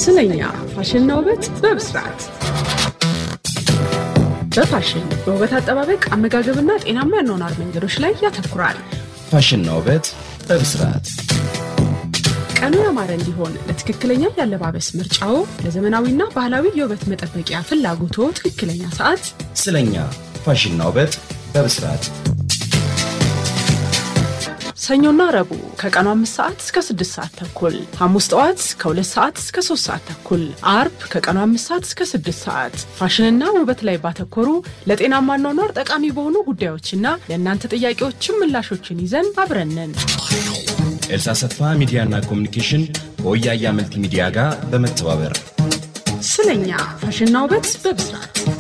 ስለኛ ፋሽንና ውበት በብስራት በፋሽን በውበት አጠባበቅ አመጋገብና ጤናማ ያኗኗር መንገዶች ላይ ያተኩራል። ፋሽንና ውበት በብስራት ቀኑ ያማረ እንዲሆን ለትክክለኛ ያለባበስ ምርጫው፣ ለዘመናዊና ባህላዊ የውበት መጠበቂያ ፍላጎቶ ትክክለኛ ሰዓት ስለኛ ፋሽንና ውበት በብስራት ሰኞና ረቡዕ ከቀኑ አምስት ሰዓት እስከ ስድስት ሰዓት ተኩል፣ ሐሙስ ጠዋት ከሁለት ሰዓት እስከ ሶስት ሰዓት ተኩል፣ አርብ ከቀኑ አምስት ሰዓት እስከ ስድስት ሰዓት ፋሽንና ውበት ላይ ባተኮሩ ለጤናማ አኗኗር ጠቃሚ በሆኑ ጉዳዮችና ለእናንተ ጥያቄዎችም ምላሾችን ይዘን አብረንን ኤልሳ ሰፋ ሚዲያና ኮሚኒኬሽን ከወያያ መልቲ ሚዲያ ጋር በመተባበር ስለኛ ፋሽንና ውበት በብስራት